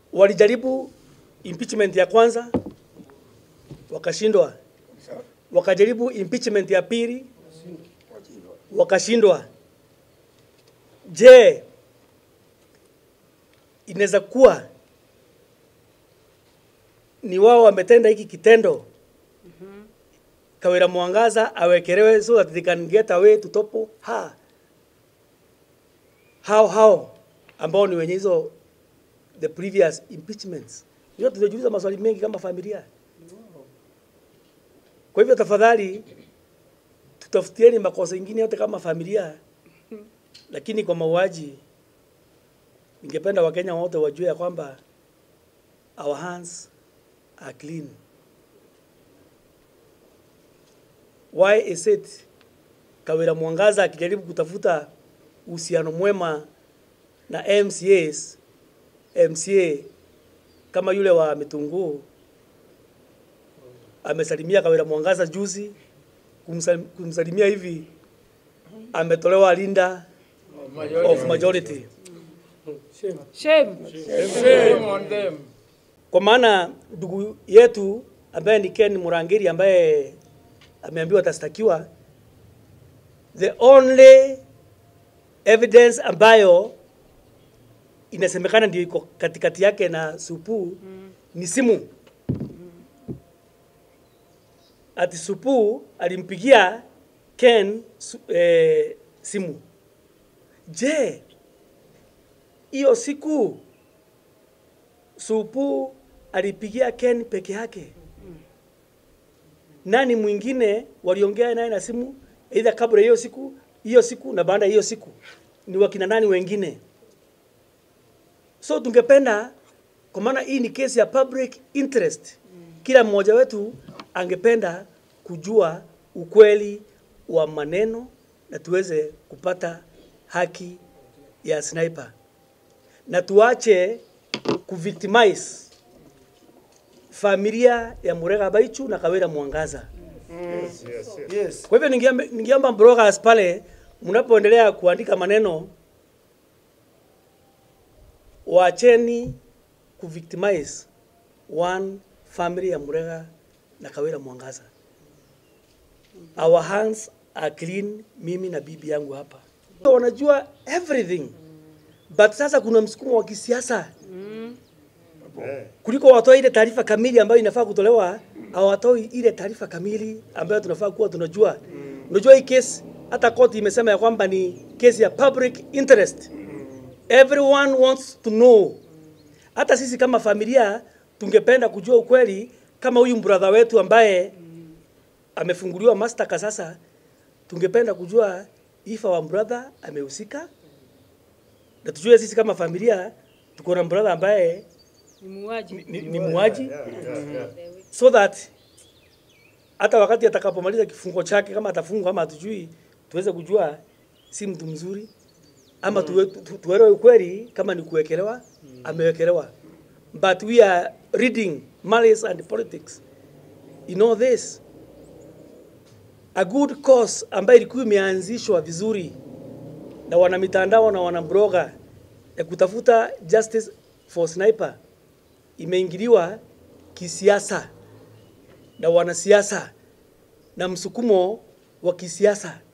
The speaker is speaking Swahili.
walijaribu impeachment ya kwanza wakashindwa, wakajaribu impeachment ya pili wakashindwa. Je, inaweza kuwa ni wao wametenda hiki kitendo Kawira Mwangaza awekelewe so that they can get away to topo ha hao hao ambao ni wenye hizo the previous impeachments. Ndio tunajiuliza maswali mengi kama familia. Kwa hivyo tafadhali tutafutieni makosa ingine yote kama familia, lakini kwa mauaji, ningependa Wakenya wote wajue ya kwamba our hands are clean. Why is it Kawira Mwangaza akijaribu kutafuta uhusiano mwema na MCAs, MCA kama yule wa Mitunguu amesalimia Kawira Mwangaza juzi, kumsal- kumsalimia hivi ametolewa linda of majority. Shame. Shame on them. Kwa maana ndugu yetu ambaye ni Ken Murangiri ambaye ameambiwa atastakiwa, the only evidence ambayo inasemekana ndio iko katikati yake na Supu ni simu. Ati Supu alimpigia Ken su, eh, simu. Je, hiyo siku Supu alipigia Ken peke yake. Nani mwingine waliongea naye na simu aidha kabla hiyo siku hiyo siku na baada ya hiyo siku? Ni wakina nani wengine? So tungependa kwa maana hii ni kesi ya public interest, kila mmoja wetu angependa kujua ukweli wa maneno na tuweze kupata haki ya sniper na tuache kuvictimize familia ya Murega Baichu na Kawira Mwangaza. Yes. Kwa hivyo ningeomba ningeomba bloggers pale mnapoendelea kuandika maneno waacheni kuvictimize one family ya Murega na Kawira Mwangaza. Our hands are clean, mimi na bibi yangu hapa. Wanajua everything. But sasa kuna msukumo wa kisiasa kuliko watoe ile taarifa kamili ambayo inafaa kutolewa, hawatoi ile taarifa kamili ambayo tunafaa kuwa tunajua. Unajua hii kesi hata koti imesema ya kwamba ni kesi ya public interest. Everyone wants to know. Hata sisi kama familia tungependa kujua ukweli kama huyu brother wetu ambaye amefunguliwa mashtaka sasa, tungependa kujua if our brother amehusika, na tujue sisi kama familia tuko na brother ambaye Ni muuaji. ni, ni muuaji so that hata wakati atakapomaliza kifungo chake kama atafungwa ama hatujui, tuweze kujua si mtu mzuri ama tuwe, tu, tuelewe ukweli kama ni kuwekelewa amewekelewa. But we are reading malice and politics in all this. A good cause ambayo ilikuwa imeanzishwa vizuri na wanamitandao na wanabloga ya kutafuta justice for sniper imeingiliwa kisiasa na wanasiasa na msukumo wa kisiasa